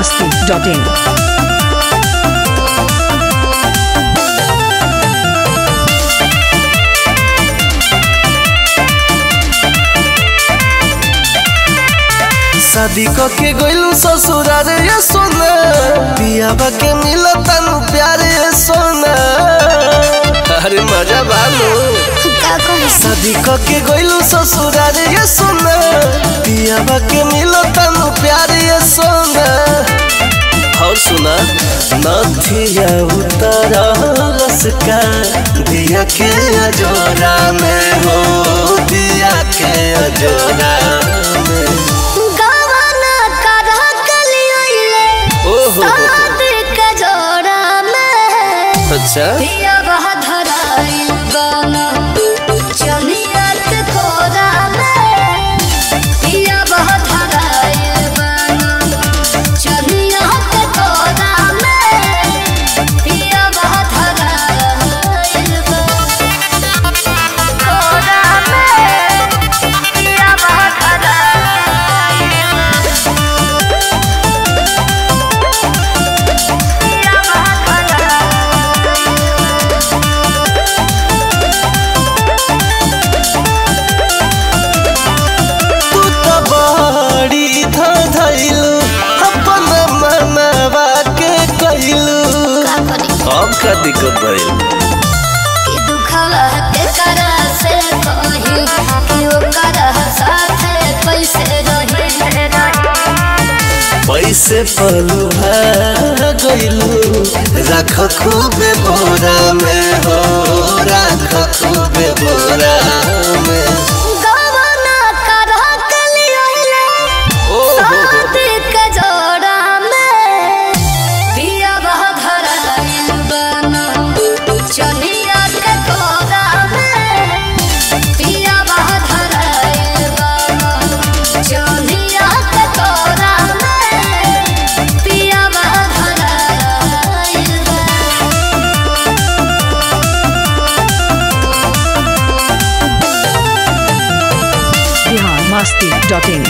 masti.in. शादी क के गइलू ससुरार ये सोना पियाबा के मिला तनु प्यार ये सोना अरे मजा बालो का कही शादी क के गइलू ससुरार ये सोना पियाबा के मिला तनु प्यार ये सोना और सुना नथिया उतारा रसका दिया के अजोरा में हो दिया के अजोरा में गवाना करा कलियोले ओहो शादी के जोड़ा में अच्छा पिया बहा धराइल गाना चलिया के खोरा में पिया बहा धराइल गाना चलिया के खोरा में पिया बहा धराइल गाना खोरा में पिया बहा धराइल पिया बहा तू तो बड़ी धइलू अपन मनवा के कइलू का करी अब का दिक्कत भइल कि दुखवा के करा से कही कि ओकर साथे कैसे रही पैसे पलू गइलू रख खूबे बोरा में हो रख खूबे बोरा में गवाना करा कलियोले शादी के जोड़ा में पिया बह धराइल बना चलिया के कोरा में पिया बह धराइल बना चलिया के कोरा में पिया बह धराइल बना Bihar masti.in.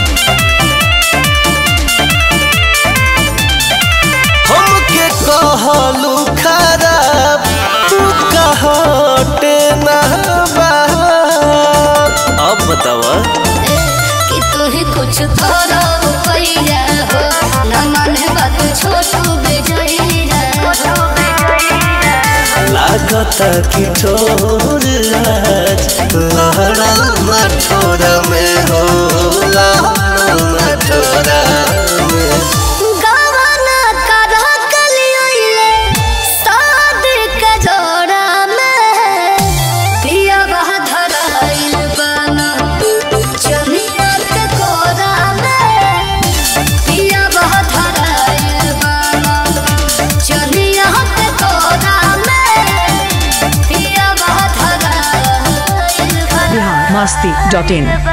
हमके कहलू खराब तू कहटे ना अब बतावा कि तू ही कुछ करो पैया हो न माने बात छोटू बेजइया लागता कि ठोर आज लहरा मठोरा में हो लहरा मठोरा में गवाना करा कलियोले शादी के जोड़ा में पिया बह धराइल बना चलिया के कोरा में पिया बह धराइल बना चलिया के कोरा में पिया बह धराइल बना Bihar masti.in.